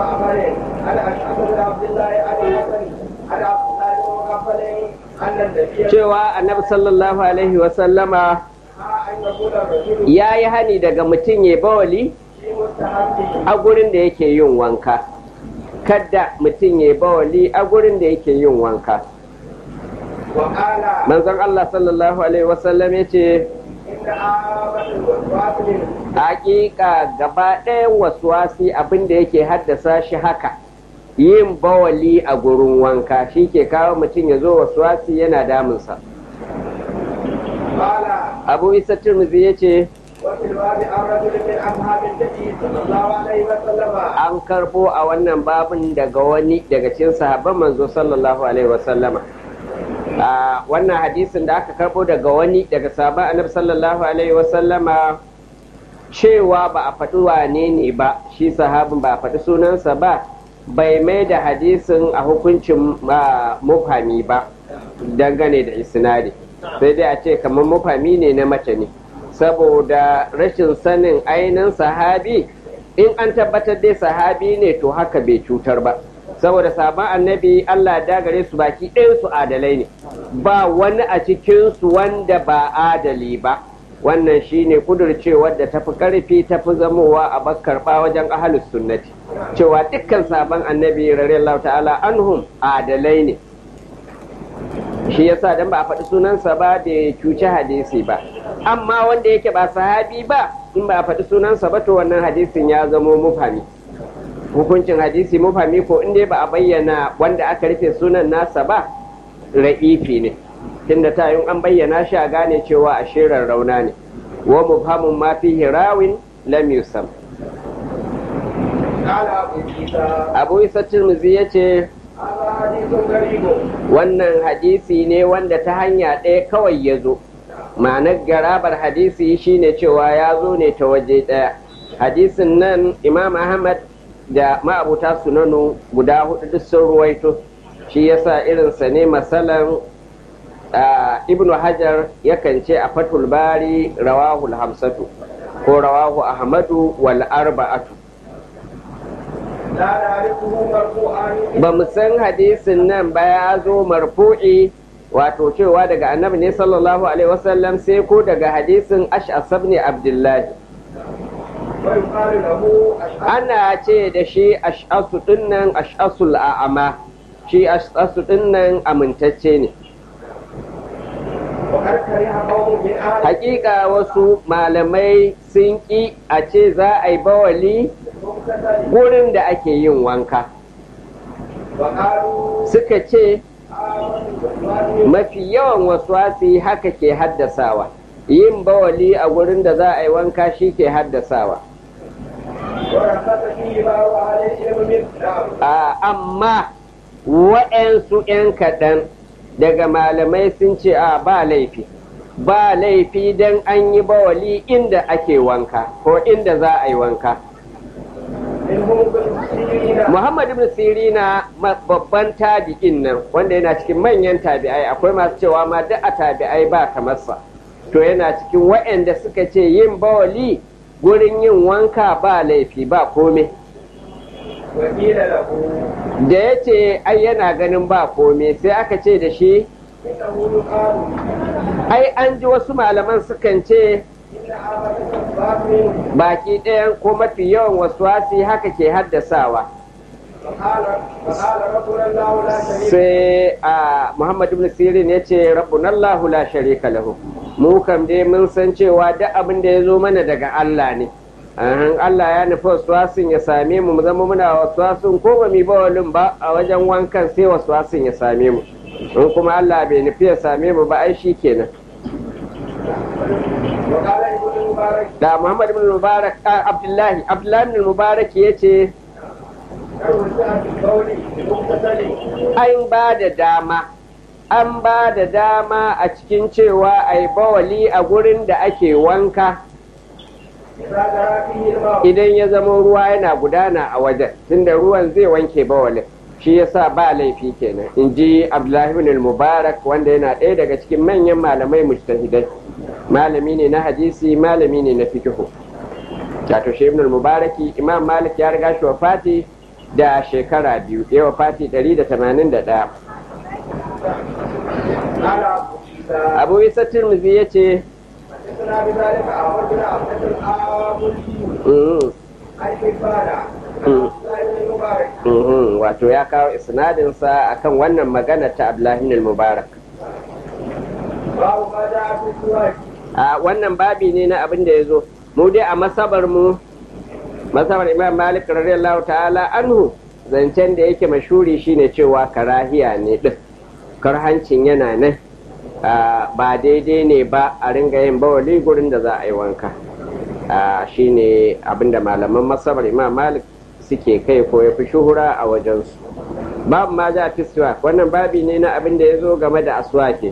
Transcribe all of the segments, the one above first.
معمر عن اشعث بن عبد الله عن الحسن عن عبد الله بن مغفل ان النبي cewa annabi sallallahu alaihi wasallama ان يقول الرجل ya yi hani daga mutum ya bawali في مستحبه a gurin da yake yin wanka kadda mutum ya bawali a gurin da yake yin wanka وقال manzon Allah sallallahu alaihi wasallam ya ce ان عامه الوسواس منه hakika gaba ɗayan wasuwasi abin da yake haddasa shi haka yin bawali a gurin wanka shi ke kawo mutum ya zo wasuwasi yana damunsa قال abu isa turmuzi ya ce وفي الباب عن رجل من اصحاب النبي صلى الله عليه وسلم an karbo a wannan babin daga wani daga cikin sahabban manzo sallallahu alaihi wasallama a wannan hadisin da aka karbo daga wani daga sahabban annabi sallallahu alaihi wasallama cewa ba a faɗi wane ne ba shi sahabin ba a faɗi sunansa ba bai mai da hadisin a hukuncin ah, mufhami ba dangane da isnadi sai dai a ce kamar mufhami ne na mace ne saboda rashin sanin ainihin sahabi in an tabbatar dai sahabi ne to haka bai cutar ba saboda sabon annabi Allah da gare su baki ɗayan su adalai ne ba wani a cikinsu wanda ba adali ba wannan shine kudurcewar da tafi karfi tafi zamowa a bakkarba wajen ahalus sunnati cewa dukkan sabon annabi radiyallahu ta'ala anhum adalai ne shi yasa dan ba a faɗi sunansa ba da ya cuci hadisi ba amma wanda yake ba sahabi ba in ba a faɗi sunansa ba to wannan hadisin ya zamo mufami hukuncin hadisi mufami ko in dai ba a bayyana wanda aka rufe sunan nasa ba ra'ifi ne tunda ta yi an bayyana shi a gane cewa a shirin rauna ne wa mufhamun ma fihi rawin lam yusam قال ابو عيسى abu isa tirmizi ya ce هذا حديث غريب wannan hadisi ne wanda ta hanya ɗaya kawai ya zo ma'anar garabar hadisi shine cewa ya zo ne ta waje ɗaya hadisin nan imam ahmad da ma'abuta sunanu guda hudu duk sun ruwaito shi yasa irinsa ne masalan ah, ibnu hajar yakan ce a fatul bari rawahul hamsatu ko rawahu ahmadu wal arba'atu لا نعرفه مرفوعا ba mu san hadisin nan ba ya zo marfu'i wato cewa daga annabi ne sallallahu alaihi wasallam sai ko daga hadisin ash'as ibn abdullahi ويقال له اشهد ana ce da shi ash'asu dinnan ash'asul a'ama shi ash'asu dinnan amintacce ne وقد كره قوم من اهل hakika wasu malamai sun ki a ce za a yi bawali المغتسل gurin da ake yin wanka وقالوا suka ce آمن بالوالد mafi yawan waswasi haka ke haddasawa yin bawali a gurin da za a yi wanka shi ke haddasawa ورخص فيه بعض اهل العلم من نعم a amma wa'yansu 'yan kaɗan daga malamai sun ce a ba laifi ba laifi don an yi bawali inda ake wanka ko inda za a yi wanka منهم ابن سيرين muhammad ibn sirina ma- babban tabi'in nan wanda yana cikin manyan tabi'ai akwai masu cewa ma duk a tabi'ai ba kamarsa to yana cikin wa'yanda suka ce yin bawali gurin yin wanka ba laifi ba komai وقيل له da ya ce ai yana ganin ba komai sai aka ce da shi انه يقال ai an ji wasu malaman sukan ce ان عامه الاسباب منه baki ɗayan ko mafi yawan wasuwasi haka ke haddasawa فقال فقال ربنا الله لا شريك sai a muhammad ibn sirin ya ce rabbunallahu la sharika lahu mu kam dai mun san cewa duk abin da ya zo mana daga Allah ne Ahan, Allah ya nufi wasuwasin ya same mu mu zama muna wasuwasin ko ba mu ba walin ba a wajen wankan sai wasuwasin ya same mu in kuma Allah bai nufi ya same mu ba ai shi kenan وقال ابن المبارك da Muhammad ibn Mubarak a, Abdullahi Abdullahi ibn Mubarak yace توسع في القول المغتسل an ba da dama an ba da dama a cikin cewa ai bawali a gurin da ake wanka إذا جرى فيه الماء idan ya zama ruwa yana gudana a wajen tunda ruwan zai wanke bawalin shi yasa ba laifi kenan in ji Abdullahi ibn Mubarak wanda yana ɗaya daga cikin manyan malamai mujtahidai malami ne na hadisi malami ne na fikihu wato shi ibn mubaraki imam malik ya riga shi wafati da shekara biyu ya wafati 181 قال أبو عيسى abu isa tirmidhi ya ce حدثنا بذلك أحمد بن عبد الآمري "Mm, عن حبان عن Mm. عبد الله بن المبارك mhm," wato ya kawo isnadinsa akan wannan magana ta abdullahi mubarak باب ما جاء في السواك a wannan babi ne na abin da ya zo mu dai a masabar mu masabar imam malik radiyallahu ta'ala anhu zancen da yake mashuri shine cewa karahiya ne din karhancin yana nan Ah, ba daidai ne ba a ringa yin bawali gurin da za a yi wanka Ah, shine abinda malaman masabar imam malik suke kai ko ya fi shuhura a wajensu babu ma ja fi wannan babi ne na abin da ya zo game da aswaki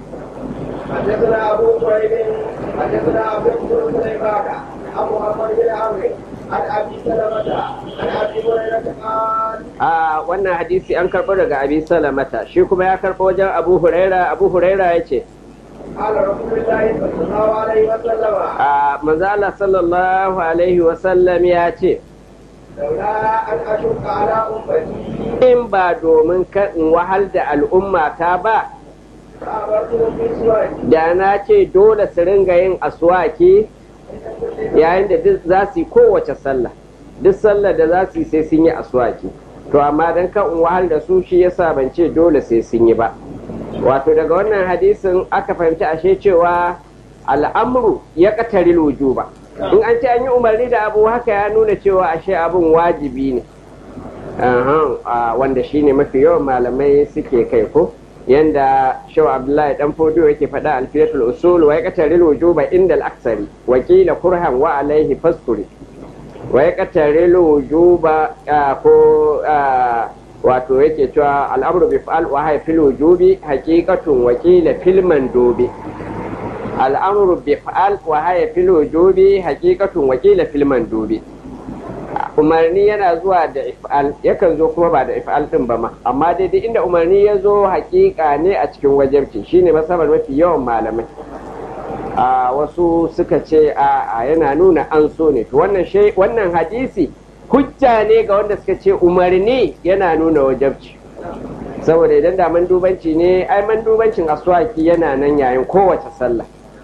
حدثنا أبو كريب حدثنا عبد بن سليمان عن محمد بن عمرو عن أبي سلمة عن أبي هريرة قال a wannan hadisi an karɓo daga abi salamata shi kuma ya karɓo wajen abu huraira abu huraira ya ce قال رسول الله صلى الله عليه وسلم a manzala sallallahu alaihi wasallam ya ce لولا أن أشق على أمتي in ba domin ka in wahal da al'umma ta ba فأمرتهم بالسواك da na ce dole su ringa yin aswaki yayin da duk za su yi kowace sallah duk sallah da za su yi sai sun yi aswaki to amma dan kan in wahal da su shi yasa ban ce dole sai sun yi ba wato daga wannan hadisin aka fahimci ashe cewa al'amru ya katari wujuba in an ce an yi umarni da abu haka ya nuna cewa ashe abun wajibi ne Ahan, a wanda shine mafi yawan malamai suke kai ko yanda shaw abdullahi dan fodo yake faɗa alfiyatul usul wa yaqtaril wujuba inda al-aksari wa qila kurhan wa alaihi faskuri wa yaqtaril wujuba ah, ko ah, wato yake cewa al'amru bi fa'al wa hay fil wujubi haqiqatun wa qila fil mandubi al'amru bi fa'al wa hay fil wujubi haqiqatun wa qila fil mandubi umarni yana zuwa da if'al yakan zo kuma ba da if'al din ba ma amma daidai inda umarni ya zo hakika ne a cikin wajabci shine masabar mafi yawan malamai a wasu suka ce a yana nuna an so ne to wannan shay wannan hadisi hujja ne ga wanda suka ce umarni yana nuna wajabci saboda idan da mandubanci ne ai mandubancin aswaki yana nan yayin kowace sallah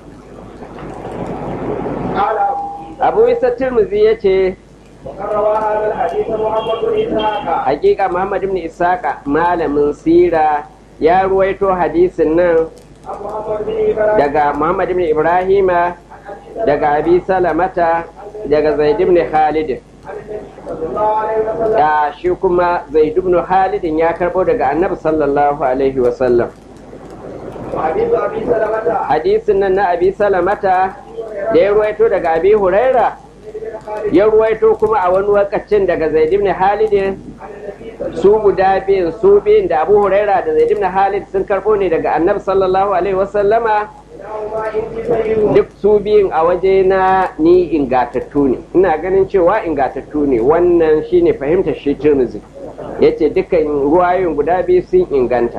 قال أبو abu عيسى isa tirmizi ya ce وقد روى هذا الحديث محمد بن إسحاق hakika Muhammad ibn Isaka malamin sira ya ruwaito hadisin nan عن محمد بن إبراهيم daga Muhammad ibn Ibrahima daga Abi Salamata daga Zaid ibn Khalid عن النبي صلى الله عليه وسلم da shi kuma Zaid ibn Khalid ya karbo daga Annabi sallallahu alaihi wa sallam وحديث أبي سلمة hadisin nan na Abi Salamata da ya ruwaito daga Abi Huraira ya ruwaito kuma a wani wakacin daga Zaid ibn Khalid عن النبي صلى su guda biyun su biyun da Abu Huraira da Zaid ibn Khalid sun karbo ne daga Annabi sallallahu alaihi wa sallama الله إني سيد duk su biyun a waje na ni ingatattu ne ina ganin cewa ingatattu ne wannan shine fahimtar shi Tirmidhi yace dukkan ruwayoyin guda biyu sun inganta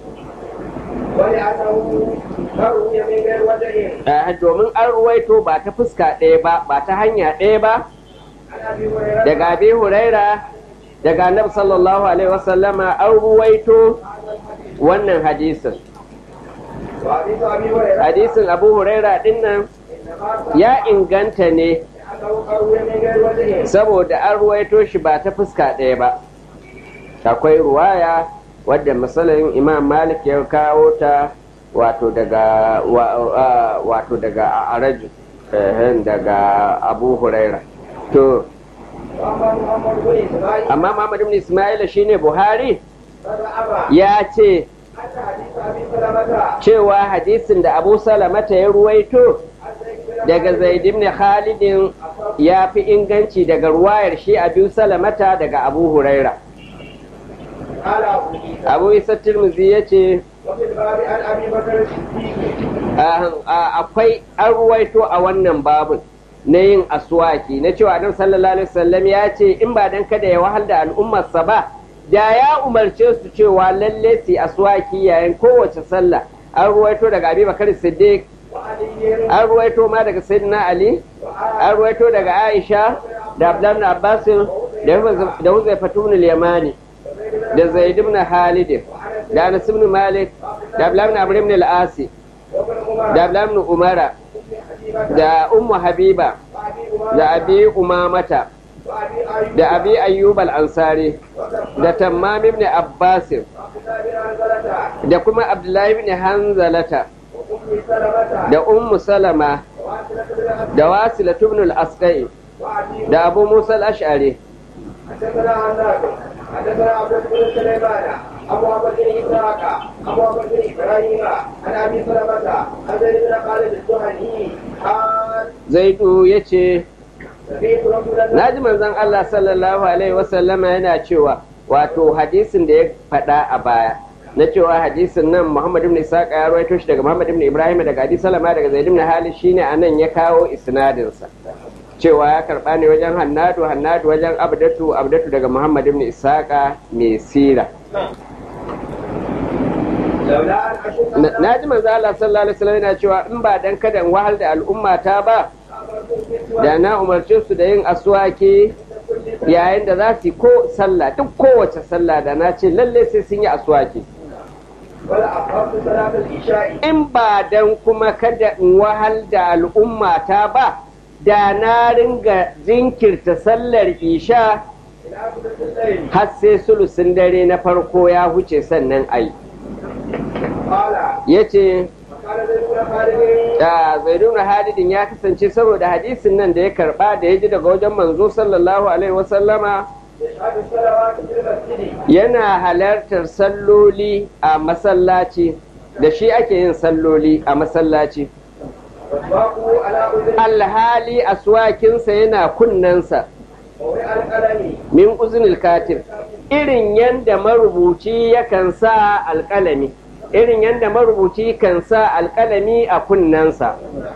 ولأنه روي من غير وجه Eh, domin an ruwaito ba ta fuska ɗaya ba ba ta hanya ɗaya ba عن أبي هريرة daga abi huraira daga annabi sallallahu alaihi wasallama an ruwaito wannan hadisin وحديث أبي هريرة hadisin abu huraira dinnan إنما ya inganta ne أنه روي من غير وجه saboda an ruwaito shi ba ta fuska ɗaya ba akwai ruwaya wadda misalin imam malik ya kawo ta wato daga wa- a- wato daga araju daga abu huraira to وأما محمد بن إسماعيل amma muhammad ibn ismaila shine buhari فزعم ya ce أن حديث أبي سلمة cewa hadisin da abu salamata ya ruwaito daga zaid ibn khalidin ya fi inganci daga ruwayar shi abu salamata daga abu huraira قال أبو عيسى abu isa tirmizi ya ce وفي الباب عن أبي بكر الصديق akwai an ruwaito a wannan babun na yin aswaki na cewa annabi sallallahu alaihi wasallam ya ce in ba dan kada ya wahal da al'ummarsa ba da ya umarce su cewa lalle su yi aswaki yayin kowace sallah an ruwaito daga abi bakar siddiq وعلي an ruwaito ma daga sayyidina ali an ruwaito daga aisha da abdullahi ibn abbas da huzai fatun yamani da zaid ibn halid da anas ibn malik da abdullah ibn amr ibn al-asi da abdullah ibn umara da ummu habiba da abi umamata da abi ayyub al-ansari da tammam ibn abbas da kuma abdullahi ibn hanzalata da ummu salama da wasila ibn al-asqai da abu musa al-ash'ari حدثنا عناد حدثنا عبد بن سليمان ابو عبد بن اسحاق ابو عبد بن ابراهيم عن ابي سلمه عن زيد بن خالد الجهني قال zaidu yace سمعت رسول الله naji manzon Allah sallallahu alaihi wasallama yana cewa wato hadisin da ya faɗa a baya na cewa hadisin nan Muhammad ibn Isaq ya rawaito shi daga Muhammad ibn Ibrahim daga Abi Salama daga Zaid ibn Halid shine anan ya kawo isnadin sa cewa ya karba ne wajen Hannadu Hannadu wajen Abdatu Abdatu daga Muhammad ibn Isaqa mai sira لولا ان اشد na ji manzo Allah sallallahu alaihi wasallam yana cewa in ba dan kada in wahal da al'umma ta ba da na umarce su da yin aswaki yayin da za su yi ko sallah duk kowace sallah da na ce lalle sai sun yi aswaki ولا اخرت صلاه العشاء in ba dan kuma kada in wahal da al'umma ta ba da na ringa jinkirta sallar isha الى ثلث الليل har sai sulusin dare na farko ya huce sannan ai قال yace فقال زيد بن خالد da zaidun hadidin ya kasance saboda hadisin nan da ya karba da ya ji daga wajen manzo sallallahu alaihi wasallama يشهد الصلوات في المسجد yana halartar salloli a masallaci da shi ake yin salloli a masallaci واطباقه على اذن alhali aswakinsa yana kunnensa ووضع القلم min uznil katib irin yanda marubuci yakan sa alƙalami irin yanda marubuci kan sa alƙalami a kunnensa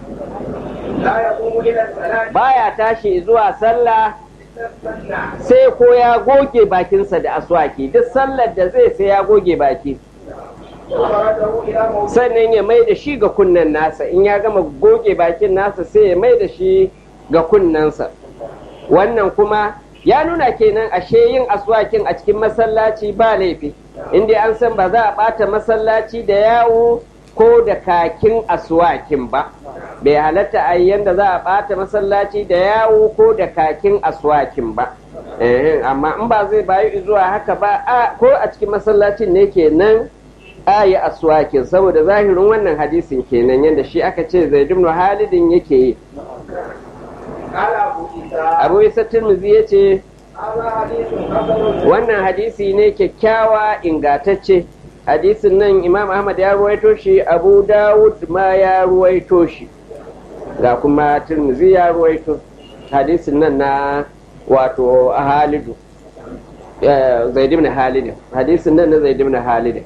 لا يقوم الى الصلاه baya tashi zuwa sallah الا السنه sai ko ya goge bakinsa da aswaki duk sallar da zai sai ya goge baki وخرجه الى موضع sannan ya mai da shi ga kunnen nasa in ya gama goge bakin nasa sai ya mai da shi ga kunnensa wannan kuma ya nuna kenan ashe yin aswakin a cikin masallaci ba laifi inda an san ba za a ɓata masallaci da yawo ko da kakin aswakin ba bai halatta a yi yanda za a ɓata masallaci da yawo ko da kakin aswakin ba Ehem, amma in ba zai bayu zuwa haka ba a ko a cikin masallacin ne kenan a yi aswakin saboda zahirin wannan hadisin kenan yadda shi aka ce zai dumno halidin yake yi قال ابو عيسى abu isa tirmizi ya ce هذا حديث حسن wannan hadisi ne kyakkyawa ingatacce hadisin nan imam ahmad ya ruwaito shi abu dawud ma ya ruwaito shi ga kuma tirmizi ya ruwaito hadisin nan na wato halidu zaid ibn halid hadisin nan na zaid ibn halid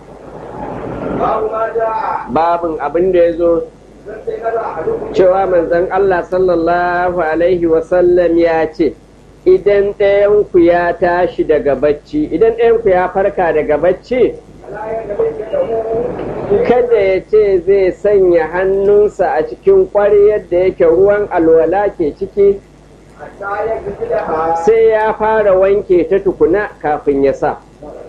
باب ما جاء babin abin da ya zo فاستيقظ احدكم cewa manzon Allah sallallahu Alaihi wasallam ya ce, Idan ɗayanku ya tashi daga bacci, idan ɗayanku ya farka daga bacci, لا يدرك له kada ya ce zai sanya hannunsa a cikin ƙwaryar da yake ruwan alwala ke ciki, حتى يغسلها sai ya fara wanke ta tukuna kafin ya sa.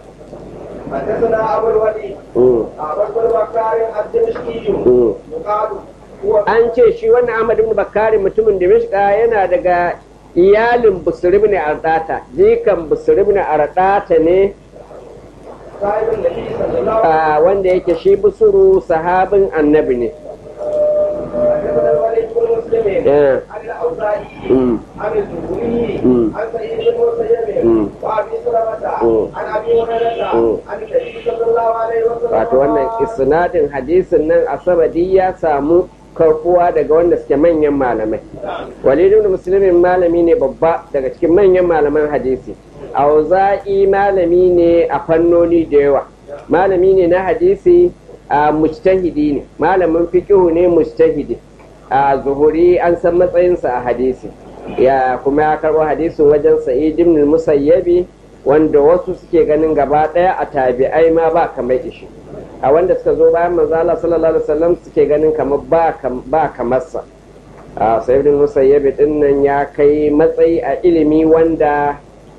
حدثنا ابو الوليد Mm, ابو البكار الدمشقي mm. يقال هو An ce shi wannan Ahmad ibn Bakari mutumin Dimishka yana daga iyalin Busri ibn Ardata, jikan Busri ibn Ardata ne صاحب النبي صلى الله عليه a wanda yake shi busuru sahabin annabi ne وسلم حدثنا الوليد بن مسلم Eh, عن الاوزاعي mm, عن الزهري مم. عن سعيد بن مسيب مم. وابي سلمة مم. عن ابي هريرة مم. عن النبي صلى الله عليه وسلم wato wannan isnadin hadisin nan a samadi ya samu karbuwa daga wanda suke manyan malamai walidu da musulmin malami ne babba daga cikin manyan malaman hadisi auza'i malami ne a fannoni da yawa malami ne na hadisi a mujtahidi ne malamin fiqihu ne mujtahidi a zuhuri an san matsayinsa a hadisi ya kuma ya karɓo hadisin wajen sa'id ibn musayyabi wanda wasu suke ganin gaba ɗaya a tabi'ai ma ba kamar ishi a wanda suka zo bayan manzo Allah sallallahu alaihi wasallam suke ganin kamar ba kam- ba kamar sa a sa'id ibn musayyabi din nan ya kai matsayi a ilimi wanda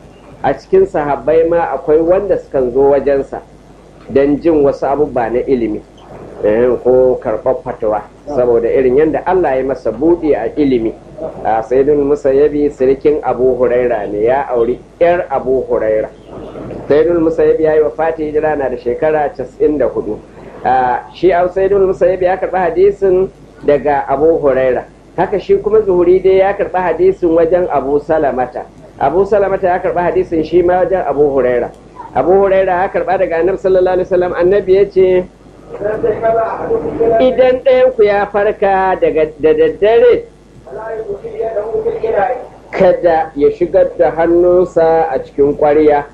a cikin sahabbai ma akwai wanda sukan zo wajensa don jin wasu abubuwa na ilimi ko karɓar fatawa saboda irin yadda Allah ya masa buɗe a ilimi a sayyidun musayyabi sirikin abu huraira ne ya auri yar abu huraira sayyidun musayyabi ya yi wa fati hijira na da shekara 94 shi a sayyidun musayyabi ya karɓi hadisin daga abu huraira haka shi kuma zuhuri dai ya karɓi hadisin wajen abu salamata abu salamata ya karɓi hadisin shi ma wajen abu huraira abu huraira ya karɓa daga annabi sallallahu alaihi wasallam annabi ya ce idan ɗayanku ya farka da daddare kada ya shigar da hannunsa a cikin ƙwarya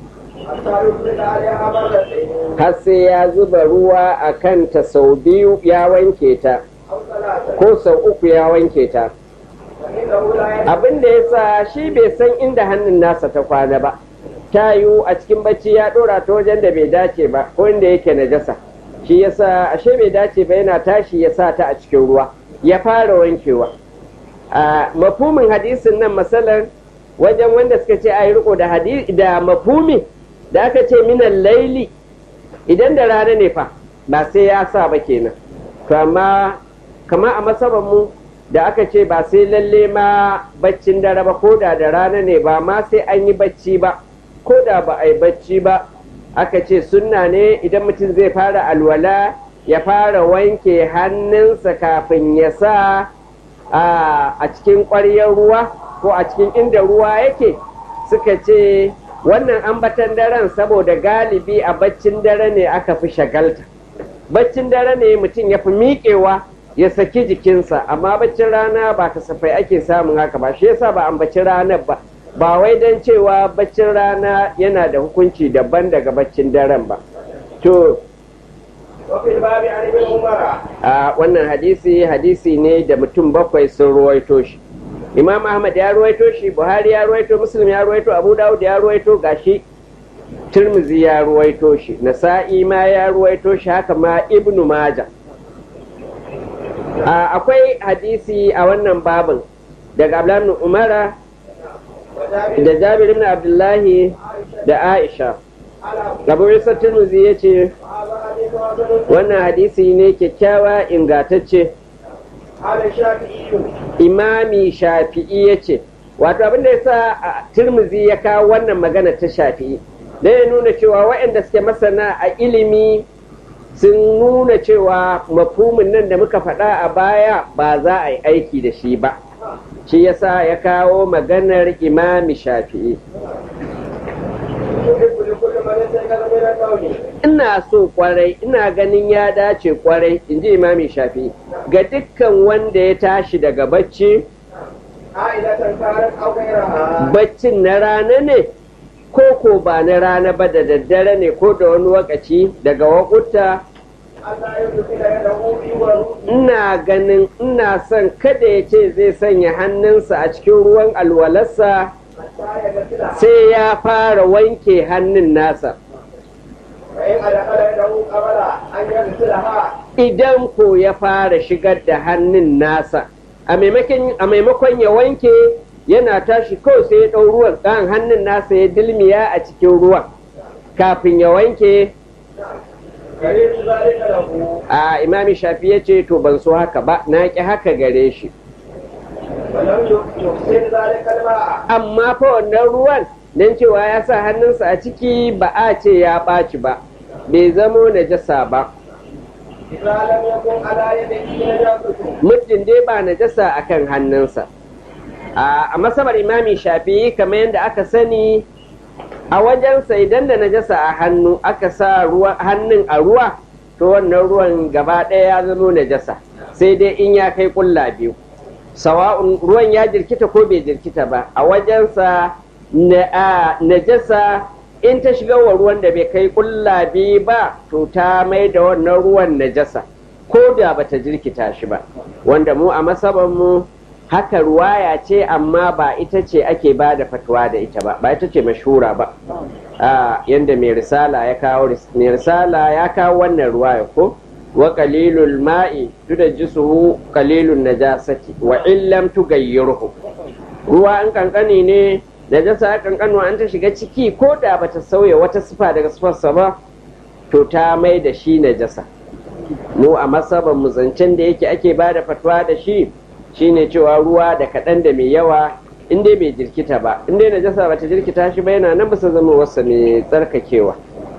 har sai ya zuba ruwa a kanta sau biyu ya wanke ta ko sau uku ya wanke ta abin da ya sa shi bai san inda hannun nasa ta kwana ba ta yiwu a cikin bacci ya ɗora ta wajen da bai dace ba ko inda yake najasa shi yasa ashe bai dace ba yana tashi ya sa ta a cikin ruwa ya fara wankewa a mafumin hadisin nan masalar wajen wanda suka ce a yi riko da da mafumi da aka ce minan laili idan da rana ne fa ba sai ya sa ba kenan to amma kama a masaban mu da aka ce ba sai lalle ma baccin dare ba ko da da rana ne ba ma sai an yi bacci ba ko da ba a yi bacci ba aka ce sunna ne idan mutum zai fara alwala ya fara wanke hannunsa kafin ya sa a cikin ƙwaryar ruwa ko a cikin inda ruwa yake suka ce wannan ambatan daren saboda galibi a baccin dare ne aka fi shagalta baccin dare ne mutum ya fi miƙewa ya saki jikinsa amma baccin rana ba kasafai ake samun haka ba shi yasa ba ambaci ranar ba ba wai don cewa baccin rana yana da hukunci daban daga baccin daren ba to a wannan hadisi hadisi ne da mutum bakwai sun ruwaito shi imam ahmad ya ruwaito shi buhari ya ruwaito muslim ya ruwaito abu dawud ya ruwaito gashi turmuzi ya ruwaito shi nasa'i ma ya ruwaito shi haka ma ibnu maja akwai hadisi a wannan babin daga abdullahi umara da jabir ibn abdullahi da aisha abu isa turmuzi ya ce wannan hadisi ne kyakkyawa ingatacce imami shafi'i ya ce wato abin da ya sa turmuzi ya kawo wannan magana ta shafi'i da ya nuna cewa waɗanda suke masana a ilimi sun nuna cewa mafhumin nan da muka faɗa a baya ba za a yi aiki da shi ba shi yasa ya kawo maganar imami shafi'i ina so kwarai ina ganin ya dace kwarai in ji imami shafi'i ga dukkan wanda ya tashi daga bacci baccin na rana ne ko ko ba na rana ba da daddare ne ko da wani wakaci daga wakuta ina ganin ina son kada ya ce zai sanya hannunsa a cikin ruwan alwalarsa sai ya fara wanke hannun nasa idan ko ya fara shigar da hannun nasa a maimakon ya wanke yana tashi kawai sai ya ɗau ruwan ɗan hannun nasa ya dilmiya a cikin ruwan kafin ya wanke a imami shafi ya ce to ban so haka ba na ƙi haka gare shi amma fa wannan ruwan don cewa ya sa hannunsa a ciki ba a ce ya ɓaci ba bai zamo najasa ba muddin dai ba najasa a kan hannunsa a masabar imami shafi kamar yadda aka sani a wajensa idan da najasa a hannu aka sa hannun a ruwa to wannan ruwan gaba ɗaya ya zamo najasa sai dai in ya kai ƙulla biyu sawa'un ruwan ya jirkita ko bai jirkita ba a wajensa najasa in ta shiga wa ruwan da bai kai ƙulla biyu ba to ta mai da wannan ruwan najasa ko da bata jirkita shi ba wanda mu a masaban mu haka ruwaya ce amma ba ita ce ake ba da fatuwa da ita ba ba ita ce mashura ba yadda mai risala ya kawo mai risala ya kawo wannan ruwaya ko wa qalilul ma'i tudajjisuhu qalilun najasati wa illam tughayyirhu ruwa in kankani ne najasa kankanuwa an ta shiga ciki ko da bata sauya wata sifa daga sifarsa ba to ta mai da shi najasa mu a masaban mu zancen da yake ake ba da fatwa da shi shine cewa ruwa da kaɗan da mai yawa in dai bai jirkita ba in dai najasa bata jirkita shi ba yana nan bisa zama wasa mai tsarkakewa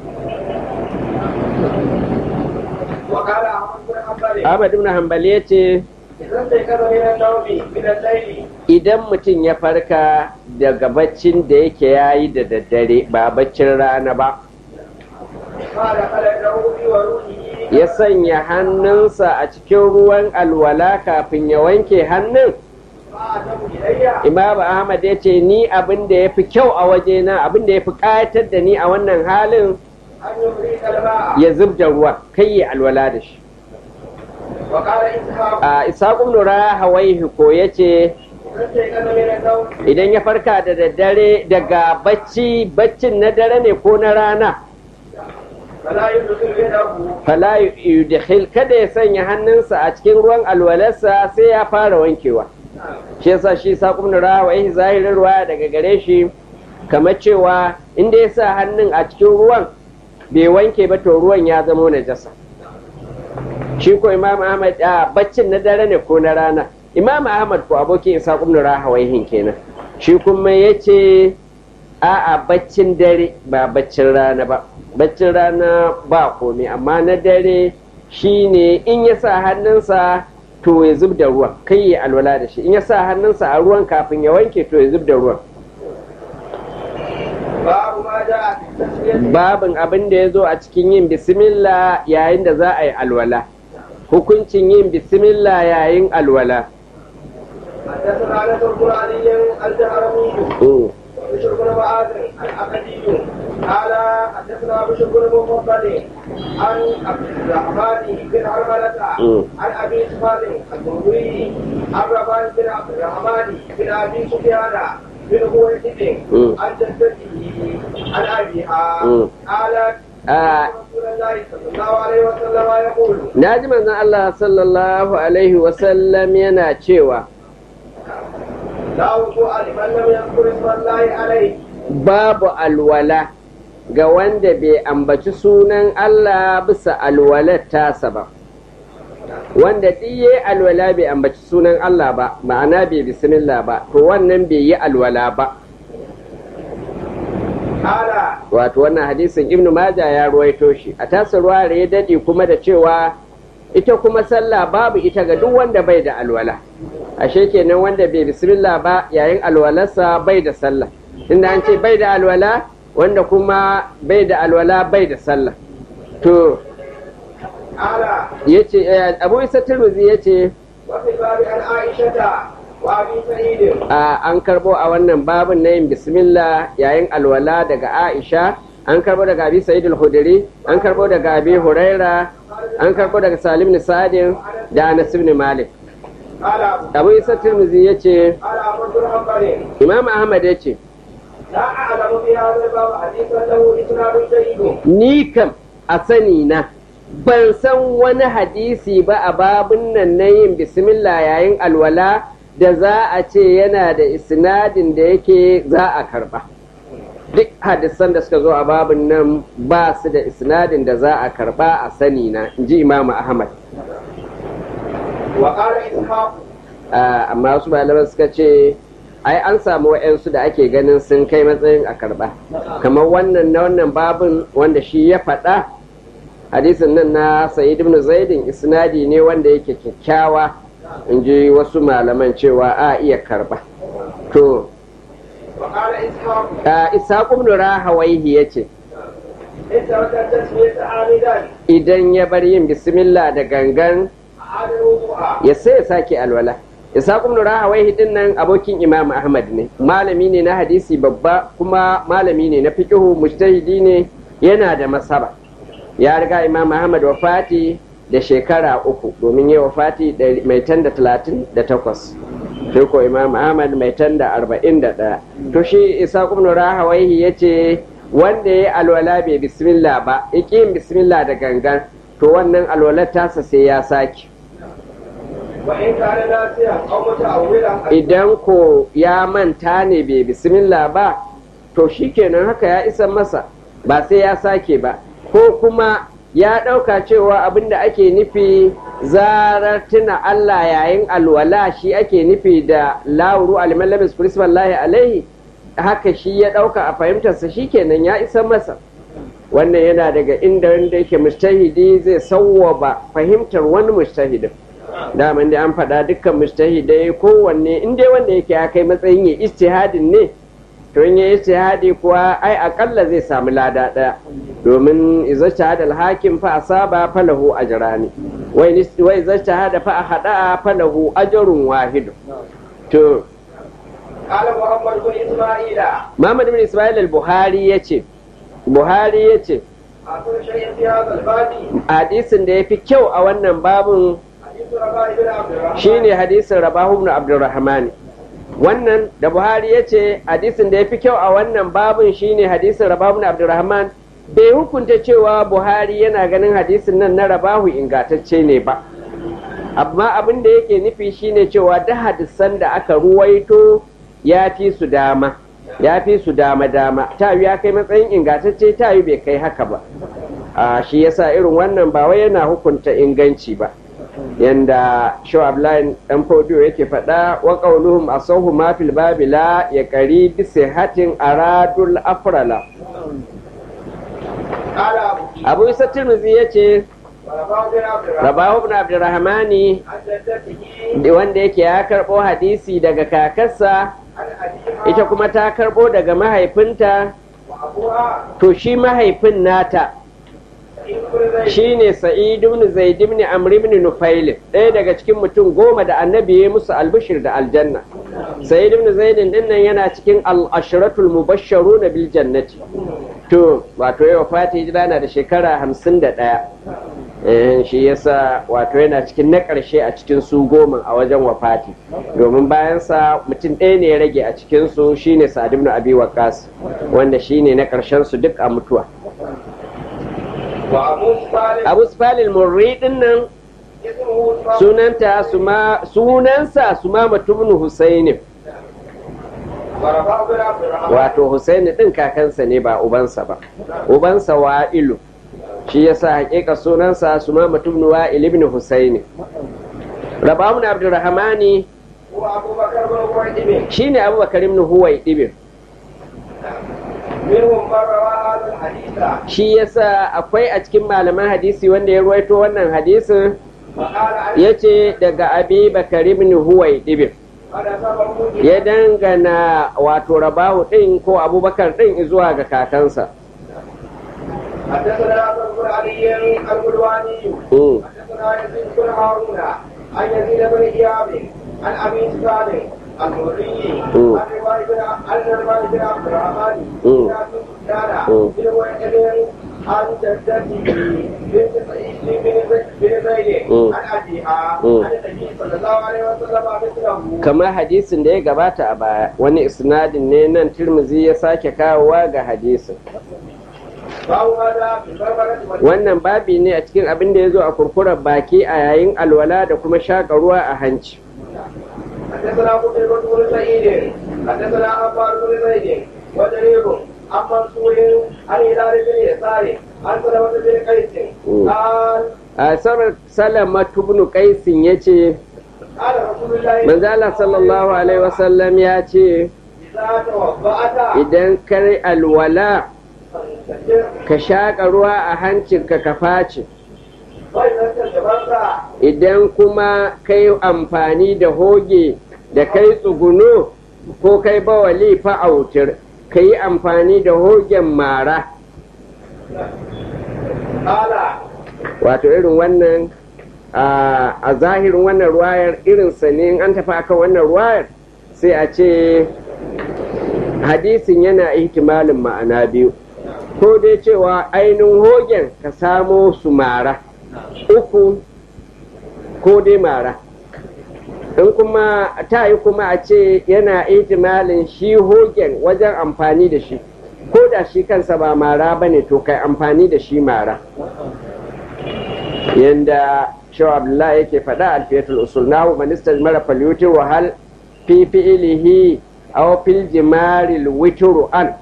وقال أحمد بن حنبل Ahmad ibn Hanbali ya ce إذا استيقظ من النوم من الليل idan mutum ya farka daga baccin da yake yayi da daddare ba baccin rana ba قال خلقه بوروحه ya sanya hannunsa a cikin ruwan alwala kafin ya wanke hannun فأتوا إلي imam ahmad ya ce ni abin da ya fi kyau a wajena abin da ya fi ƙayatar da ni a wannan halin أن يفريق الماء ya zub da ruwa kai ya alwala da shi وقال إسحاق a isaƙun nura hawaihi ko ya ce إذا استيقظ من النوم idan ya farka da daddare daga bacci baccin na dare ne ko na rana فلا يدخل يده fala yudkhil kada ya sanya hannunsa a cikin ruwan alwalarsa sai ya fara wankewa shi yasa shi saƙon nura hawaihi zahirin ruwa daga gare shi kamar cewa inda ya sa hannun a cikin ruwan bai wanke ba to ruwan ya zama najasa shi ko imam ahmad a baccin na dare ne ko na rana imam ahmad ko abokin isa ibn rahawaihin kenan shi kuma yace a a baccin dare ba baccin rana ba baccin rana ba komai amma na dare shine in ya sa hannunsa to ya zub da ruwan kai ya alwala da shi in ya sa hannunsa a ruwan kafin ya wanke to ya zub da ruwan باب ما جاء في التسمية babin abin da ya zo a cikin yin bismillah yayin da za a yi alwala hukuncin yin bismillah yayin alwala حدثنا انس القراني الجهرمي Mm. بشر بن معاذ الأكدي قال حدثنا بشر بن مفضل عن عبد الرحمن بن حرملة مم. عن أبي سفيان الزهري عن رفاعة بن عبد الرحمن بن أبي سفيان بن خويلد مم. عن جدته عن أبيها مم. قالت آه. رسول الله صلى الله عليه وسلم يقول na ji manzon Allah sallallahu alaihi wasallam yana cewa لا وضوء لمن لم يذكر اسم الله عليه babu alwala ga wanda bai ambaci sunan Allah bisa alwalar tasa ba wanda ɗiye alwala bai ambaci sunan Allah ba ma'ana bai bismillah ba to wannan bai yi alwala ba قال wato wannan hadisin ibnu maja ya ruwaito shi a tasa ruwa ya dade kuma da cewa ita kuma sallah babu ita ga duk wanda bai da alwala ashe kenan wanda bai bismillah ba yayin alwalarsa bai da sallah inda an ce bai da alwala wanda kuma bai da alwala bai da sallah to قال yace eh, abu isa tirmidhi yace وفي الباب عن عائشة وأبي سعيد a an karbo a wannan babin na yin bismillah yayin alwala daga Aisha an karbo daga Abi Sa'id al-Khudri an karbo daga Abi Huraira an karbo daga Salim ibn Sa'd da Anas ibn Malik قال Abu Isa Tirmidhi yace قال أبو الحنبل Imam Ahmad yace لا أعلم في هذا الباب حديثا له إسناد جيد ni kam a sani na ban san wani hadisi ba a babun nan na yin bismillah yayin alwala da za a ce yana da isnadin da yake za a karba duk hadisan da suka zo a babun nan ba su da isnadin da za a karba a sani na in ji imamu ahmad وقال إسحاق Ah, amma wasu malaman suka ce ai an samu wa'yansu da ake ganin sun kai matsayin a karba kamar wannan na wannan babin wanda shi ya faɗa hadisin nan na sa'id ibn zaidin isnadi ne wanda yake kyakkyawa in ji wasu malaman cewa a iya karba to وقال إسحاق ah, ishaq ibn rahawaihi yace إن ترك التسمية عامدا idan ya bar yin bismillah da gangan أعاد الوضوء ya sai ya sake alwala Ishaq ibn Rahawayhi din nan abokin Imam Ahmad ne malami ne na hadisi babba kuma malami ne na fiqhu mujtahidi ne yana da masaba ya riga Imam Ahmad wafati da shekara uku domin ya wafati da- mai tan da talatin da takwas sai ko Imam Ahmad mai tan da arba'in da ɗaya to shi Ishaq ibn Rahawayhi ya ce wanda ya alwala bai bismillah ba ya ƙi yin bismillah da gangan to wannan alwalar tasa sai ya sake وإن كان ناسيا أو متأولا idan ko ya manta ne bai bismillah ba to shikenan haka ya isa masa ba sai ya sake ba ko kuma ya ɗauka cewa abin da ake nufi zarar tuna Allah yayin alwala shi ake nufi da lauru alimalabis lahi alaihi haka shi ya ɗauka a fahimtarsa shikenan ya isa masa wannan yana daga inda wanda yake mustahidi zai sawwaba fahimtar wani mustahidin daman da an faɗa dukkan mustahidai kowanne in dai wanda yake ya kai matsayin ya istihadin ne to in ya istihadi kuwa ai akalla zai samu lada ɗaya domin idza shahada al-hakim fa asaba falahu ajrani wa in wa idza shahada fa ahada falahu ajrun wahid to قال محمد بن إسماعيل Muhammad ibn Ismail al-Buhari yace Buhari yace أقول شيء في هذا الباب hadisin da yafi kyau a wannan babun حديث رباء بن عبد الرحمن shine hadisin Rabahu ibn Abdurrahman wannan da Buhari ya ce hadisin da ya fi kyau a wannan babin shine hadisin Rabahu ibn Abdurrahman bai hukunta cewa Buhari yana ganin hadisin nan na Rabahu ingantacce ne ba amma abin da yake nufi shine cewa da hadisan da aka ruwaito ya fi su dama ya fi su dama dama ta ya kai matsayin ingantacce ta bai kai haka ba a shi yasa irin wannan ba wai yana hukunta inganci ba yanda shaw ablain dan fodiyo yake faɗa wa qauluhum asahu ma fil babi la ya qari bi sihatin aradul afrala قال أبو abu isa tirmidhi yace رباء بن عبد الرحمن rabahu ibn abdurrahmani عن جدته da wanda yake ya karbo hadisi daga kakarsa عن أبيها ita kuma ta karbo daga mahaifinta وأبوها to shi mahaifin nata سعيد بن زيد shine sa'id ibn zaid ibn amr ibn nufail ɗaya daga cikin mutum goma da annabi ya musu albishir da aljanna sa'id ibn zaid din nan yana cikin al-ashratul mubashsharuna bil jannati to wato yau fati hijira na da shekara hamsin da ɗaya eh shi yasa wato yana cikin na ƙarshe a cikin su goma a wajen wafati domin bayansa mutum ɗaya ne ya rage a cikin su shine sa'ad ibn abi waqas wanda shine na ƙarshen su duk a mutuwa وأبو صالح abu spalil murri din nan اسمه صالح sunanta suma sunansa suma mutumin husaini ورباء بن عبد الرحمن wato husaini din kakansa ne ba ubansa ba ubansa wa'ilu shi yasa hakika sunansa suma mutumin wa'il ibn husaini rabamun abdurrahmani هو أبو بكر بن قريب shine abubakar ibn huwai ibn منهم من روى هذا الحديث shi yasa akwai a cikin malaman hadisi wanda ya ruwaito wannan hadisin فقال عن yace daga abi bakar ibn huwai ibn هذا سبب ya dangana wato rabahu din ko abubakar din zuwa ga kakansa حدثنا عبد بن علي القلواني Mm. حدثنا يزيد بن هارون عن يزيد بن اياب عن ابي سالم المري Mm. عن روايه بن عن روايه بن عبد الرحمن Mm. بن ابي سفيان Mm. بن وائل عن جدته بنت سعيد بن زيد بن زيد Mm. عن ابيها Mm. عن النبي صلى الله عليه وسلم مثله kamar hadisin da ya gabata a baya wani isnadin ne nan tirmizi ya sake kawowa ga hadisin فهو هذا في البربرة والجنة. wannan babi ne a cikin abin da ya zo a kurkurar baki a yayin alwala da kuma shaƙa ruwa a hanci حدثنا قتيبة بن سعيد حدثنا عمار بن زيد وجرير عن منصور عن هلال بن يسار عن سلمة بن قيس قال a sarar salama tubnu kaisin ya ce قال رسول الله manzo Allah sallallahu alaihi wasallam ya ce إذا توضأت idan kai alwala فانتشر ka shaƙa ruwa a hancinka ka face وإذا استجبرت idan kuma kai amfani da hoge da kai tsuguno ko kai bawali fa'autir ka yi amfani da hogen mara قال wato irin wannan a a zahirin wannan ruwayar irinsa ne in an tafi akan wannan ruwayar sai a ce hadisin yana ihtimalin ma'ana biyu ko dai cewa ainihin hogen ka samo su mara uku ko dai mara in kuma ta yi kuma a ce yana ihtimalin shi hogen wajen amfani da shi ko da shi kansa ba mara ba ne to kai amfani da shi mara yanda shaw abdullahi yake faɗa alfiyatul usul nahu manistar mara falyuti wa hal fi fi'ilihi aw fil jimaril witru an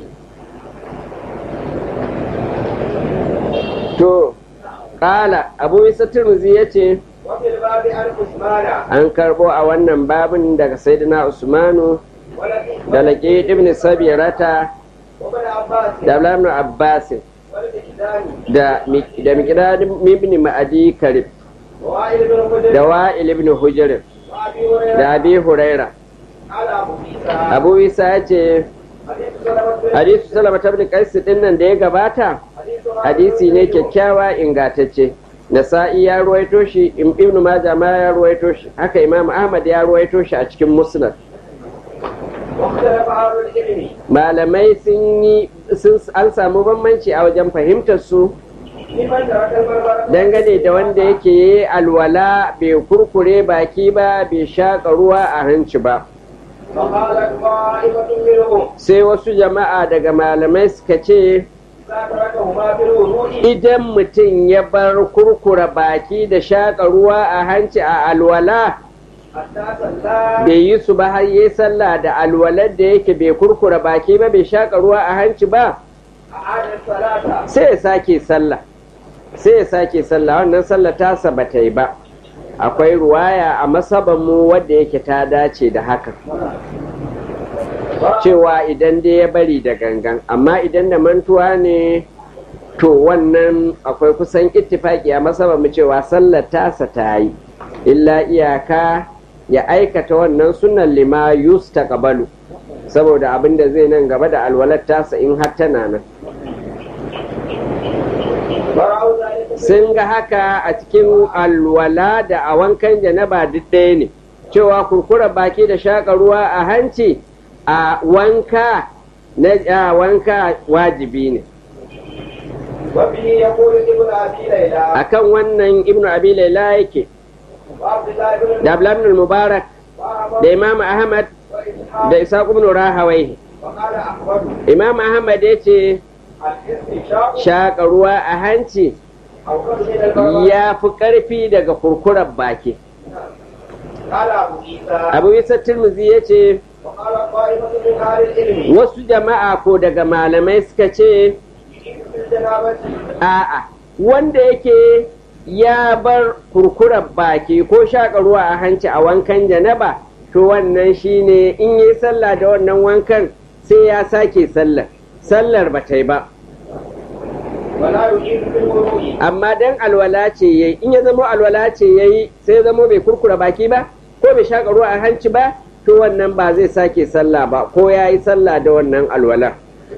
to kala abu isa tirmizi yace وفي الباب عن عثمان an karbo a wannan babin daga sayyidina usmanu ولقيت da laƙi ibn sabirata وابن عباس da ibn abbasin والمكداني da da miqdad ibn ma'adi karib ووائل بن خدر da wa'il ibn hujr وابي هريره da abi huraira على ابو عيسى abu isa ya ce حديث سلمة بن hadisu salama ta ibn qais din nan da ya gabata حديث hadisi ne kyakkyawa ingantacce nasa'i ya ruwaito shi ibn majah ma ya ruwaito shi haka imam ahmad ya ruwaito shi a cikin musnad واختلف اهل العلم malamai sun yi sun an samu bambanci a wajen fahimtar su لمن ترك المرمى dangane da wanda yake yi alwala bai kurkure baki ba bai shaƙa ruwa a hanci ba فقالت طائفه منهم sai wasu jama'a daga malamai suka ce اذا تركهما في الوضوء idan mutum ya bar kurkura baki da shaƙa ruwa a hanci a alwala حتى صلى bai yi su ba har yi sallah da alwalar da yake bai kurkura baki ba bai shaƙa ruwa a hanci ba اعاد الصلاه sai ya sake sallah sai ya sake sallah wannan sallah tasa ba ta yi ba akwai ruwaya a masabanmu wadda yake ta dace da haka cewa idan dai ya bari da gangan amma idan da mantuwa ne to wannan akwai kusan ittifaki a masabanmu cewa sallar tasa ta yi illa iyaka ya aikata wannan sunan lima yusta kabalu saboda abin da zai nan gaba da alwalar tasa in har tana nan فرأوا ذلك sun ga haka a cikin alwala da a wankan janaba duk ɗaya ne cewa kurkura baki da shaƙa ruwa a hanci a wanka na a wanka wajibi ne وفيه يقول ابن ابي ليلى akan wannan ibnu abi laila yake وعبد الله بن da abdullah ibn mubarak وأحمد da imam ahmad وإسحاق da isaq ibn rahawai وقال أحمد imam ahmad ya ce الاستنشاق shaƙa ruwa a hanci أو خرج من البراءة ya fi ƙarfi daga kurkurar baki قال أبو عيسى abu isa tirmizi ya ce وقال طائفة من أهل العلم wasu jama'a ko daga malamai suka ce يجب في الجنابة a'a wanda yake ya bar kurkurar baki ko shaƙa ruwa a hanci a wankan janaba to wannan shine in yi sallah da wannan wankan sai ya sake sallar sallar ba ta yi ba ولا يجيب في الوضوء amma dan alwala ce yayi in ya zamo alwala ce yayi sai ya zamo bai kurkura baki ba ko bai shaƙa ruwa a hanci ba to wannan ba zai sake sallah ba ko ya yi sallah da wannan alwala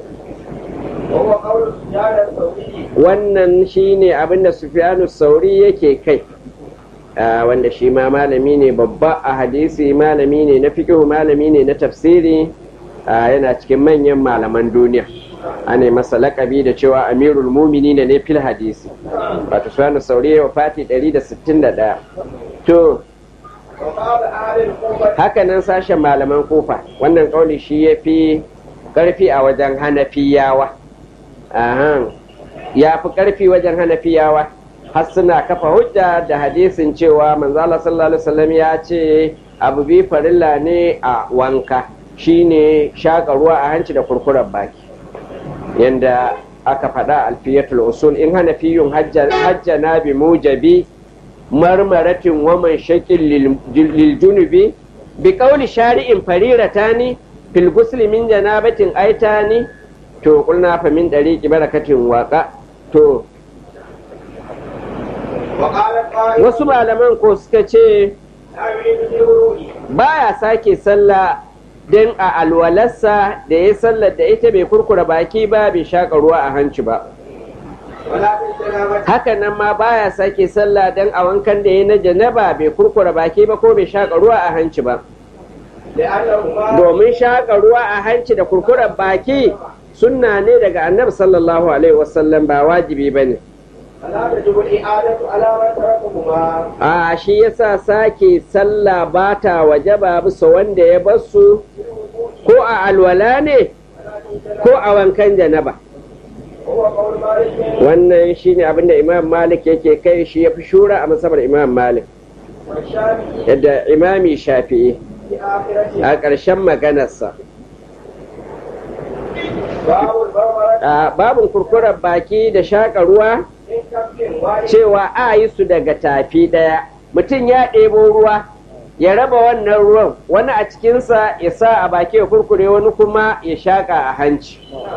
وهو قول سفيان الثوري wannan shine abinda sufyanu sauri yake kai Ah, wanda shi ma malami ne babba a hadisi malami ne na fiqhu malami ne na tafsiri Ah, yana cikin manyan malaman duniya ana masa laƙabi da cewa amirul mumini ne fil hadisi wato sufyanu sauri ya wafati 161 to وقال أهل الكوفة haka nan sashen malaman kofa wannan kauli shi ya fi ƙarfi a wajen hanafiyawa Ahan. ya fi ƙarfi wajen hanafiyawa har suna kafa hujja da hadisin cewa manzala sallallahu alaihi wasallam ya ce abu bi farilla ne a wanka shine shaƙa ruwa a hanci da kurkurar baki yanda aka faɗa alfiyatul usul in hanafiyun hajjana bi mujabi marmaratin waman shakin lil junubi bi kauli shari'in fariratani fil gusli min janabatin aitani to kulna fa min dariqi barakatin waka to وقال الطائفة wasu malaman ko suka ce لا يريد في الوضوء baya sake sallah dan a alwalarsa da ya sallar da ita bai kurkura baki ba bai shaka ruwa a hanci ba ولا في الجنابة haka nan ma baya sake sallah dan a wankan da ya na janaba bai kurkura baki ba ko bai shaka ruwa a hanci ba لأنهما domin shaƙa ruwa a hanci da kurkuren baki sunna ne daga annabi sallallahu alaihi wasallam ba wajibi ba ne فلا تجب الإعادة على من تركهما a shi yasa sake sallah ba ta wajaba bisa wanda ya basu ko a alwala ne ko a wankan janaba وهو قول مالك wannan shine abin da imam malik yake kai shi ya fi shura a masabar imam malik والشافعي yadda imami shafi'i في آخرته a ƙarshen maganarsa باب البربرة a babin kurkurar baki da shaƙa ruwa من كف واحد cewa a yi su daga tafi ɗaya mutum ya ɗebo ruwa ya raba wannan ruwan wani a cikinsa ya sa a baki ya kurkure wani kuma ya shaƙa a hanci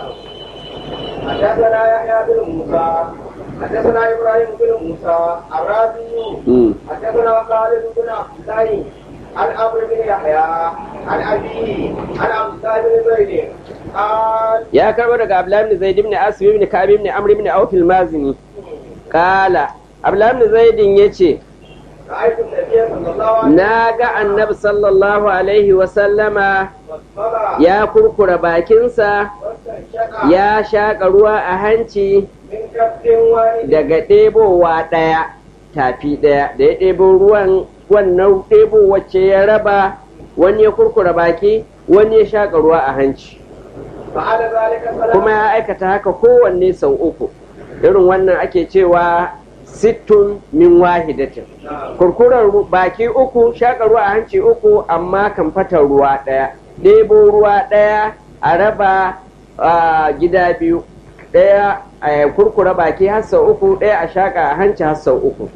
حدثنا يحيى بن موسى حدثنا ابراهيم بن موسى الرازي Mm. حدثنا خالد بن عبد الله عن عمرو بن يحيى عن ابيه عن عبد الله بن زيد قال ya karbo daga abdullahi ibn zaid ibn asim ibn ka'ab ibn amr ibn auf al-mazini kala abdullahi ibn zaid yace رايت النبي صلى الله عليه na ga annabi sallallahu alaihi wa sallama وسلم ya kurkura bakinsa واستنشق ya shaƙa ruwa a hanci من كف واحد daga ɗebowa ɗaya tafi ɗaya da ya ɗebo ruwan wannan ɗebo wacce ya raba wani ya kurkura baki wani ya shaƙa ruwa a hanci فعل ذلك ثلاث kuma ya aikata haka kowanne sau uku irin wannan ake cewa sittun min wahidatin kurkurar ru- baki uku shaƙa ruwa a hanci uku amma kan fata ruwa ɗaya ɗebo ruwa ɗaya a raba a gida biyu ɗaya a kurkura baki har sau uku ɗaya a shaƙa a hanci har sau uku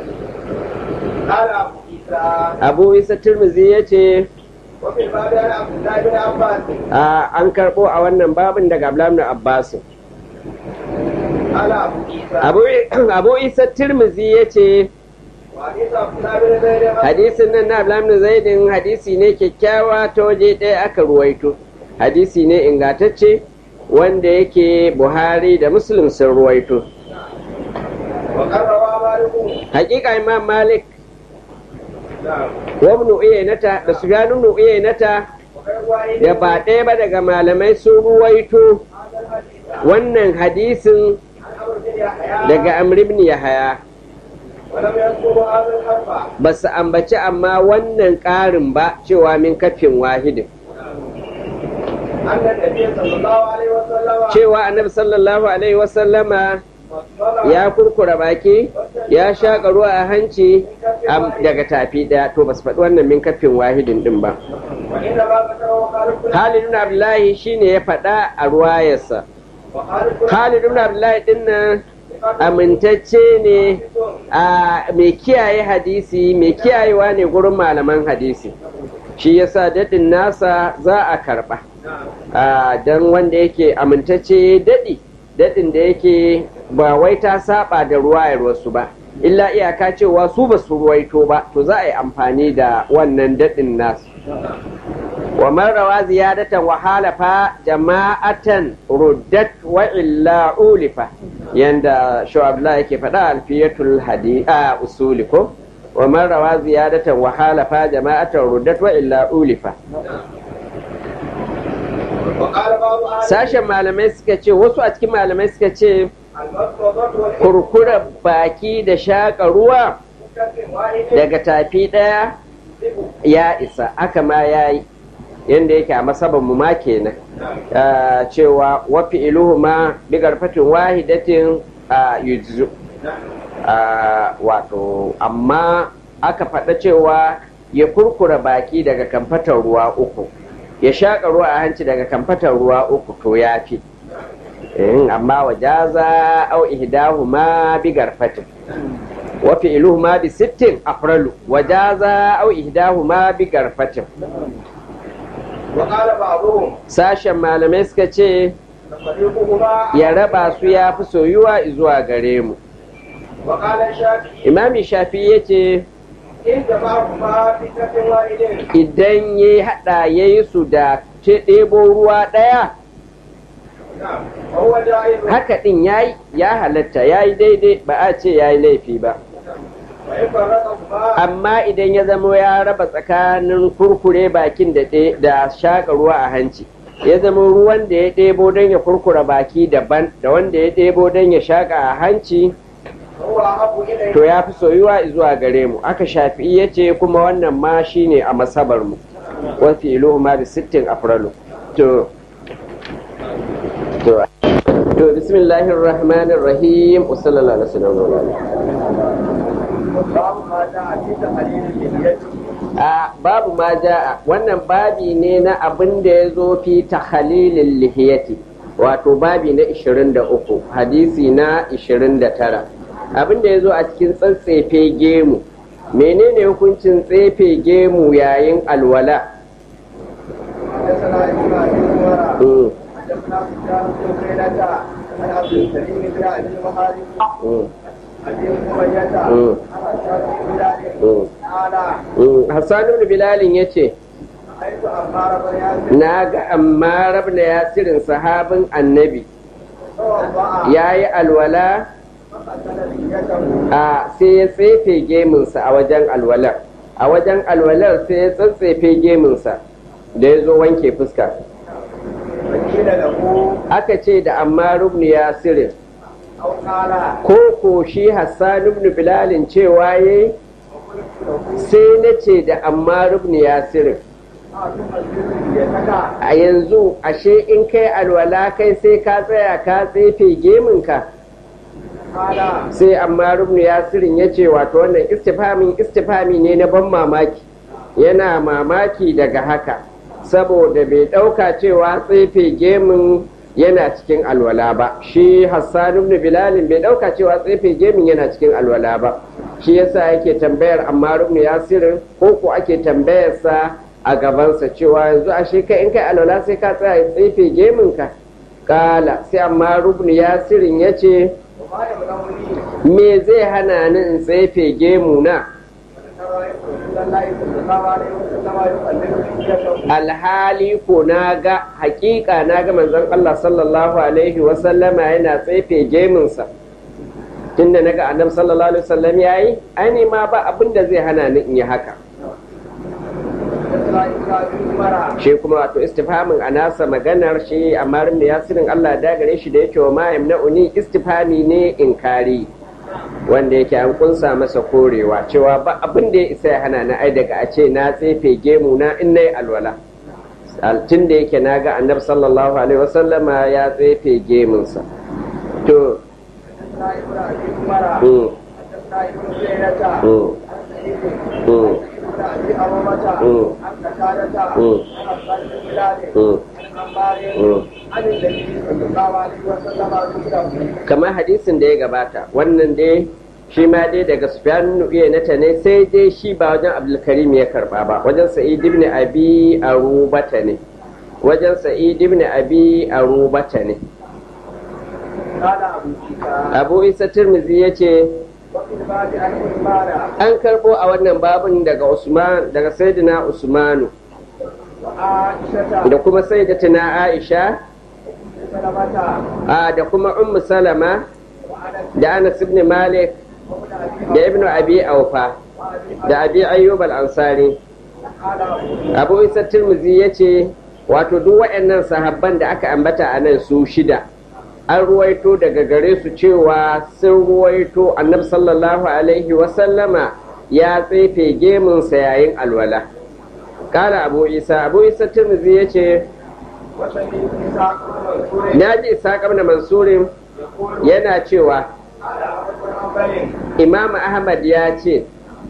قال ابو عيسى abu isa turmizi ya ce وفي الباب عن عبد الله بن عباس a, an karɓo a wannan babin daga ablamin abbasu قال ابو عيسى abu, abu isa turmizi ya ce وحديث عبد الله بن زيد hadisin nan na ablamin zaidin hadisi ne kyakkyawa ta waje ɗaya aka ruwaito hadisi ne ingantacce wanda yake buhari da muslim sun ruwaito وقد روى مالك hakika imam malik نعم wa ibn uyaynata da sufyan ibn uyaynata وغير واحد da ba ɗaya ba daga malamai sun ruwaito هذا الحديث wannan hadisin عن عمرو بن يحيى daga amr ibn yahaya ولم يذكر هذا الحرف ba su ambaci amma wannan ƙarin ba cewa min kafin wahidin أن النبي صلى الله عليه وسلم cewa annabi sallallahu alaihi wasallama فصل ya kurkura baki ya shaƙa ruwa a hanci am- daga tafi ɗaya to ba su faɗi wannan min kafin wahidin ɗin ba وإنما ذكره خالد بن Khalid ibn Abdullahi shine ya faɗa a ruwayarsa وخالد بن Khalid ibn Abdullahi ɗin nan amintacce ne a mai kiyaye hadisi mai kiyayewa ne gurin malaman hadisi shi yasa daɗin nasa za a karɓa a don wanda yake amintacce daɗi daɗin da yake ba wai ta saba da ruwayar wasu ba illa iyaka cewa su ba su ruwaito ba to za a yi amfani da wannan daɗin nasu wa man rawa ziyadatan wa halafa jama'atan ruddat wa illa ulifa yanda shu'abla yake faɗa alfiyatul hadi a usuli ko wa man rawa ziyadatan wa halafa jama'atan ruddat wa illa ulifa وقال بعض أهل sashen malamai suka ce wasu a cikin malamai suka ce المفرضة والحكمة kurkura baki da shaƙa ruwa كف واحد daga tafi ɗaya ya isa aka ma ya yi yadda yake a masaban mu ma kenan Ah, cewa wafi iluhu ma bigar fatin wahidatin a yujzu Ah, wato amma aka faɗa cewa ya kurkura baki daga kamfatar ruwa uku ya shaƙa ruwa a hanci daga kamfatar ruwa uku to ya fi Eh, amma wajaza au ihdahuma bi garfatin wa fi'luhuma bi sittin afralu wajaza au ihdahuma bi garfatin وقال بعضهم sashen malamai suka ce تفريقهما ya raba su ya fi soyuwa zuwa gare mu وقال الشافعي imami shafi ya ce إن جمعهما في كف واحد idan ya haɗa ya yi su da ce ɗebo ruwa ɗaya نعم وهو جائز haka ɗin ya yi ya halatta ya yi daidai ba a ce ya yi laifi ba وإن فرقهما amma idan ya zama ya raba tsakanin kurkure bakin da ɗe- da shaƙa ruwa a hanci ya zama ruwan da ya ɗebo don ya kurkura baki daban da wanda ya ɗebo don ya shaƙa a hanci هو أحب إليه to ya fi soyuwa zuwa gare mu aka shafi ya ce kuma wannan ma shine a masabar mu wasu iluhu ma da sittin afralu to to to bismillahir rahmanir rahim wa sallallahu alaihi wasallam babu ma da a cikin halilin lihiyati a babu ma ja'a wannan babi ne na abin da ya zo fi takhalilil lihiyati wato babi na 23 hadisi na 29 abin da ya zo a cikin tsatsefe gemu menene hukuncin tsefe gemu yayin alwala حدثنا ابراهيم بن عمر Mm, حدثنا سفيان بن عيينة عن عبد الكريم بن ابي المخارج mm, ابي امية Mm. عن اشهر بن بلال mm, قال mm. hassan ibn bilalin ya ce رايت عمار بن ياسر na ga ammar ibn yasirin sahabin annabi توضا ya yi alwala فقتل لحيته a sai ya tsefe geminsa a wajen alwalar a wajen alwalar sai ya tsatsefe geminsa da ya zo wanke fuska وقيل له aka ce da ammar ibn yasirin او قال ko ko shi hassan ibn bilalin cewa yayi sai na ce da ammar ibn yasirin a yanzu ashe in kai alwala kai sai ka tsaya ka tsefe geminka sai amma rubnu yasirin ya ce wato wannan istifamin istifami ne na ban mamaki yana mamaki daga haka saboda bai ɗauka cewa tsefe gemin yana cikin alwala ba shi hassan ibn bilalin bai ɗauka cewa tsefe gemin yana cikin alwala ba shi yasa yake tambayar amma rubnu yasirin ko ko ake tambayarsa a gabansa cewa yanzu ashe kai in kai alwala sai ka tsaya tsefe geminka kala sai amma rubnu yasirin ya ce me zai hana ni in tsefe gemu na alhali ko na ga hakika na ga manzon Allah sallallahu alaihi wasallama yana tsefe geminsa tunda na ga annabi sallallahu alaihi wasallam yayi ai ma ba abin da zai hana ni in yi haka shi kuma wato istifhamin a nasa maganar shi amma da yasirin Allah da gare shi da yake wa ma'am na uni istifhami ne inkari wanda yake an kunsa masa korewa cewa ba abin da ya isa ya hana na ai daga a ce na tsefe gemu na in nayi alwala tun da yake na ga annabi sallallahu alaihi wasallama ya tsefe gemunsa to mm, mm, mm. kamar hadisin da ya gabata wannan dai shi ma dai daga sufyan nata ne sai dai shi ba wajen abdulkarim ya karba ba wajen sa'id ibn abi arubata ne wajen sa'id ibn abi arubata ne abu isa tirmizi ya ce an karbo a wannan babin daga usman daga sayyidina usmanu da kuma sayyidatina aisha da kuma ummu salama da anas ibn malik da ibn abi aufa da abi ayyub al-ansari abu isa tirmizi ya ce wato duk waɗannan sahabban da aka ambata a nan su shida an ruwaito daga gare su cewa sun ruwaito annabi sallallahu alaihi wasallama ya tsefe gemunsa yayin alwala kala abu isa abu isa tirmizi ya ce na ji isa na mansurin yana cewa imam ahmad ya ce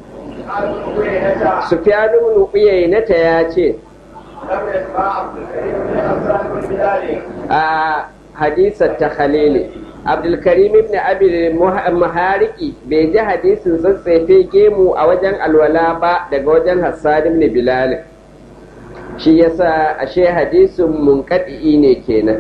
sufyanu uyaynata ya ce a hadisar ta khalili abdulkarim ibn abil muhariki bai ji hadisin tsatsefe gemu a wajen alwala ba daga wajen hassan ibn bilal shi yasa ashe hadisin munkadi ne kenan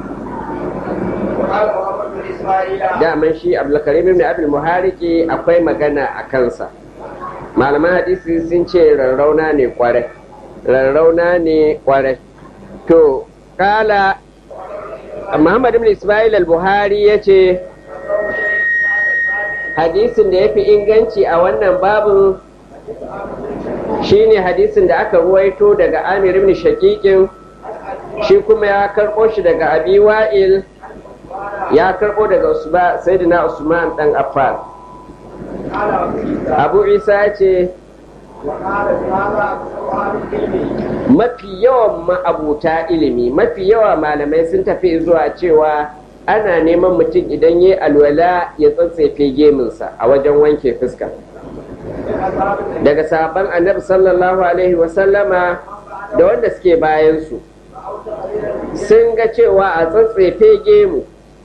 daman shi abdulkarim ibn abil muhariki akwai magana a kansa malaman hadisi sun ce rarrauna ne kwarai rarrauna ne kwarai to kala Muhammad ibn Ismail al-Buhari ya ce hadisin da ya fi inganci a wannan babin shine hadisin da aka ruwaito daga Amir ibn Shakikin shi kuma ya karɓo shi daga Abi Wa'il ya karɓo daga Usman Sayyidina Usman dan Affan Abu Isa ya ce mafi yawan ma'abuta ilimi mafi yawa malamai sun tafi zuwa cewa ana neman mutum idan ya alwala ya tsatsefe geminsa a wajen wanke fuska daga sahabban annabi sallallahu alaihi wasallama da wanda suke bayansu sun ga cewa a tsatsefe gemu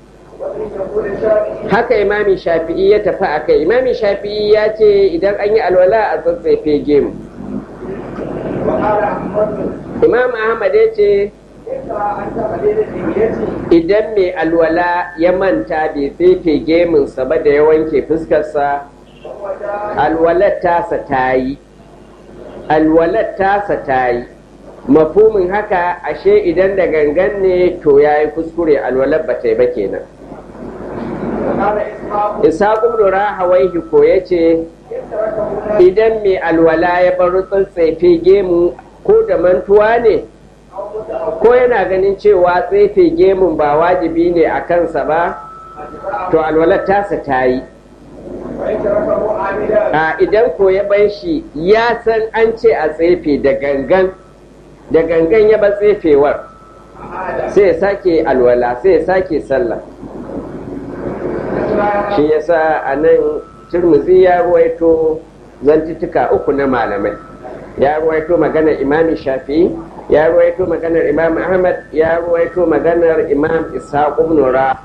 haka imami shafi'i ya tafi a kai imami shafi'i ya ce idan an yi alwala a tsatsefe gemu imam ahmad ya ce idan mai alwala ya manta bai tsefe gemunsa ba da ya wanke fuskarsa alwalar tasa ta yi alwalar tasa ta yi mafumin haka ashe idan da gangan ne to ya yi kuskure alwalar ba ta yi ba kenan isa ƙudura hawaihi ko ya ce idan mai alwala ya bar tsefe gemu ko da mantuwa ne ko yana ganin cewa tsefe gemun ba wajibi ne a kansa ba to alwalar tasa ta yi a idan ko ya bar shi ya san an ce a tsefe da gangan da gangan ya ba tsefewar sai ya sake alwala sai ya sake sallah shi yasa a nan turmuzi ya ruwaito zantuttuka uku na malamai ya ruwaito maganar imami shafi ya ruwaito maganar imam ahmad ya ruwaito maganar imam ishaq ibn ra